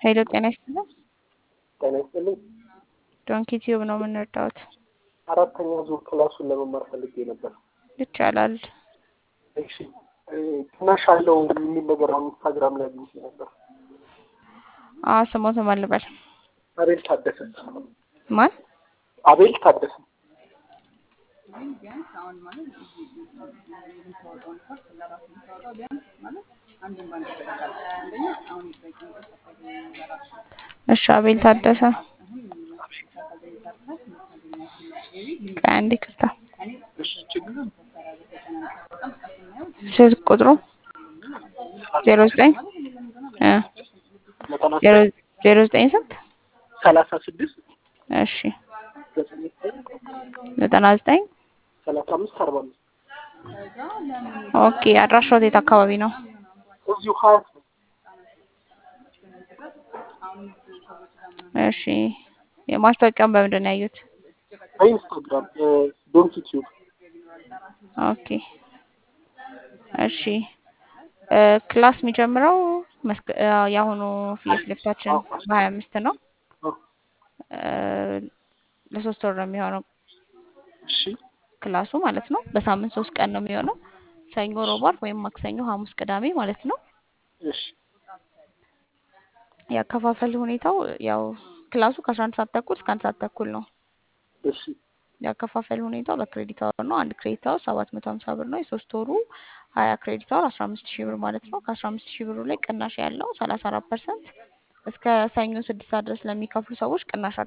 ሄሎ ጤና ይስጥልን። ጤና ይስጥልኝ። ዶንኪ ቲዩብ ነው የምንረዳውት። አራተኛ ዙር ክላሱን ለመማር ፈልጌ ነበር። ይቻላል። እሺ ትናሽ አለው የሚል ነገር አሁን ኢንስታግራም ላይ አግኝቼ ነበር። አ ስሞት ማን ልበል? አቤል ታደሰ። ማን? አቤል ታደሰ። እሺ አቤል ታደሰ ከአንድ ክፍታ እሺ ችግር ስልክ ቁጥሩ ዜሮ ዘጠኝ እ ዘጠና ዜሮ ዜሮ ዘጠኝ ስንት? ሰላሳ ስድስት እሺ ዘጠኝ ዘጠና ዘጠኝ ሰላሳ አምስት አርባ አምስት ኦኬ። አድራሻው የት አካባቢ ነው? እዚሁ ሀያት ነው። እሺ የማስታወቂያውን በምንድን ነው ያዩት? በኢንስታግራም ዶንኪ ቲዩብ ኦኬ እሺ እ ክላስ የሚጀምረው መስከ- እ የአሁኑ የፊሊፕታችን በሀያ አምስት ነው። እ ለሶስት ወር ነው የሚሆነው እሺ ክላሱ ማለት ነው። በሳምንት ሶስት ቀን ነው የሚሆነው። ሰኞ፣ ሮብ፣ ዓርብ ወይም ማክሰኞ፣ ሐሙስ፣ ቅዳሜ ማለት ነው። እሺ ያከፋፈል ሁኔታው ያው ክላሱ ከአስራ አንድ ሰዓት ተኩል እስከ አንድ ሰዓት ተኩል ነው። እሺ ያከፋፈል ሁኔታው በክሬዲት አወር ነው። አንድ ክሬዲት አወር ሰባት መቶ ሀምሳ ብር ነው። የሶስት ወሩ ሀያ ክሬዲት አወር አስራ አምስት ሺህ ብር ማለት ነው። ከአስራ አምስት ሺህ ብሩ ላይ ቅናሽ ያለው ሰላሳ አራት ፐርሰንት እስከ ሰኞ ስድስት ሰዓት ድረስ ለሚከፍሉ ሰዎች ቅናሽ